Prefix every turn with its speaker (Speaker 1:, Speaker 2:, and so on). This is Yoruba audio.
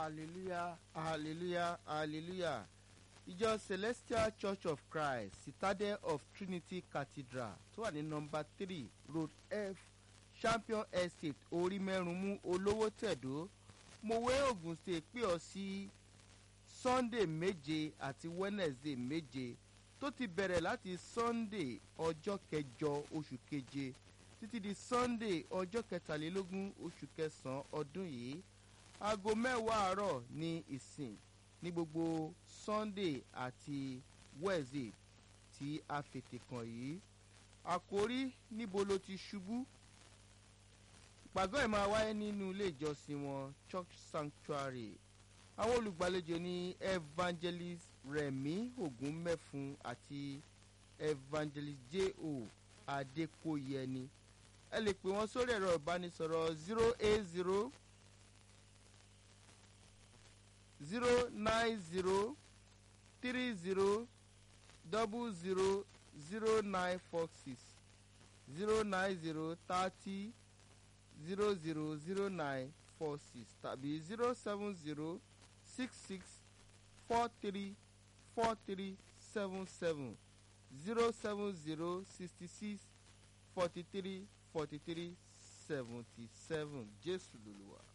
Speaker 1: hallelujah hallelujah hallelujah ìjọ celestial church of christ citadel of trinity cathedral tó wà ní nọmba three road f champion estate orí mẹ́rùnmú olówó tẹ̀dó mọ̀wé ogun state pè ọ́ sí sunday méje àti wednesday méje tó ti bẹ̀rẹ̀ láti sunday ọjọ́ kẹjọ oṣù keje títí di sunday ọjọ́ kẹtàlélógún oṣù kẹsàn-án ọdún yìí aago mẹ́wàá àárọ̀ ní ìsìn ní gbogbo sunday àti wednesday tí a fètè kàn yìí àkórí níbo ló ti ṣubú ìpàgọ́ ẹ̀ máa wáyé nínú ilé ìjọsìn wọn church sanctuary àwọn olùgbàlejò ní evangelist remi ogunmẹ́fun àti evangelist j.o. adékòyẹni ẹ lè pè wọ́n sórí ẹ̀rọ ìbánisọ̀rọ̀ zero eight zero zero nine zero three zero double zero zero nine four six zero nine zero thirty zero zero zero nine four six tàbí zero seven zero six six four three four three seven seven zero seven zero sixty six forty three forty three seventy seven jésù lolúwa.